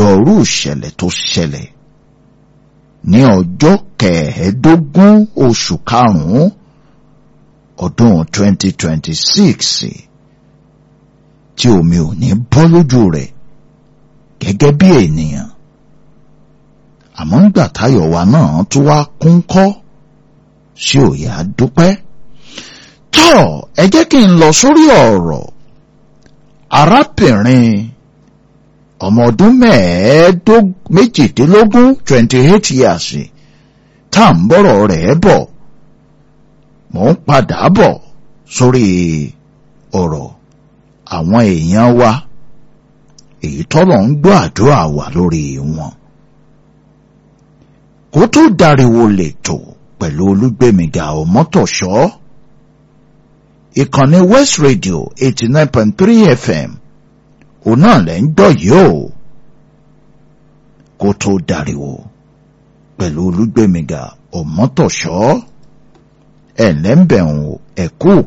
orú ìṣẹ̀lẹ̀ tó ṣẹlẹ̀ ní ọjọ́ kẹẹ̀ẹ́dógún oṣù karùn-ún ọdún 2026 tí omi ò ní bọ́ lójú rẹ̀ gẹ́gẹ́ bí ènìyàn àmọ́ ńgbà táyọ̀ wa náà tún wá kún kọ́ sí òye àdúpẹ́ tọ́ ẹ jẹ́ kí n lọ sórí ọ̀rọ̀ arábìnrin ọmọ ọdún méjìdínlógún twenty eight years tá à ń bọ̀rọ̀ rẹ̀ bọ̀ mò ń padà bọ̀ sórí ọ̀rọ̀ àwọn èèyàn wa èyí tọ́lọ̀ ń gbọ́ àdúrà wà lórí wọn kó tó dariwo lètò pẹ̀lú olúgbèmíga ọmọtọ̀ṣọ́ ìkànnì West Radio eighty nine point three FM òun náà lẹ́ ń gbọ́ yìí o kó tó dariwo pẹ̀lú olúgbèmíga ọmọtọ̀ṣọ́ ẹ̀ lẹ́ńbẹ̀rún ẹ̀kú